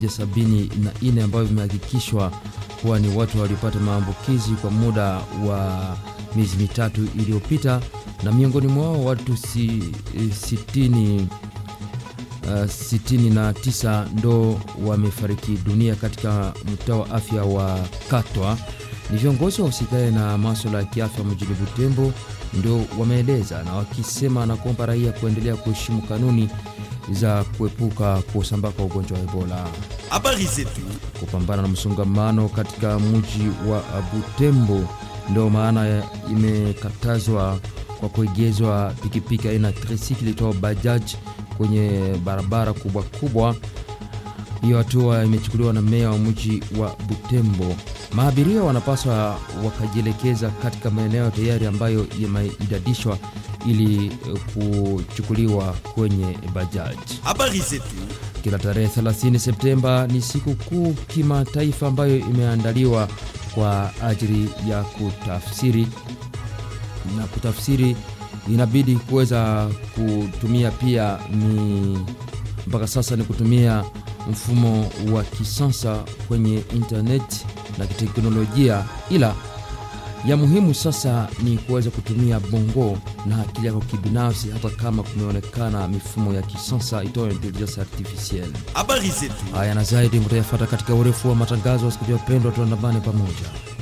sabini na nne ambavyo vimehakikishwa kuwa ni watu waliopata maambukizi kwa muda wa miezi mitatu iliyopita, na miongoni mwao watu si, sitini, uh, sitini na tisa ndo wamefariki dunia katika mtaa wa afya wa Katwa. Ni viongozi wa usikae na maswala ya kiafya mjini Butembo ndio wameeleza na wakisema na kuomba raia kuendelea kuheshimu kanuni za kuepuka kusambaa kwa ugonjwa wa Ebola. Habari zetu Kupambana na msongamano katika mji wa Butembo ndio maana imekatazwa kwa kuegezwa pikipiki aina tricycle itwao bajaj kwenye barabara kubwa kubwa. Hiyo hatua imechukuliwa na meya wa mji wa Butembo. Maabiria wanapaswa wakajielekeza katika maeneo tayari ambayo yameidadishwa ili kuchukuliwa kwenye bajaji. habari zetu Kila tarehe 30 Septemba ni siku kuu kimataifa ambayo imeandaliwa kwa ajili ya kutafsiri na kutafsiri inabidi kuweza kutumia pia ni mpaka sasa ni kutumia mfumo wa kisasa kwenye internet na kiteknolojia, ila ya muhimu sasa ni kuweza kutumia bongo na akili yako kibinafsi, hata kama kumeonekana mifumo ya kisasa itoyo intelligence artificielle. habari zetu Haya na zaidi mtayafata katika urefu wa matangazo. Wasikilizaji wapendwa, tuandamane pamoja.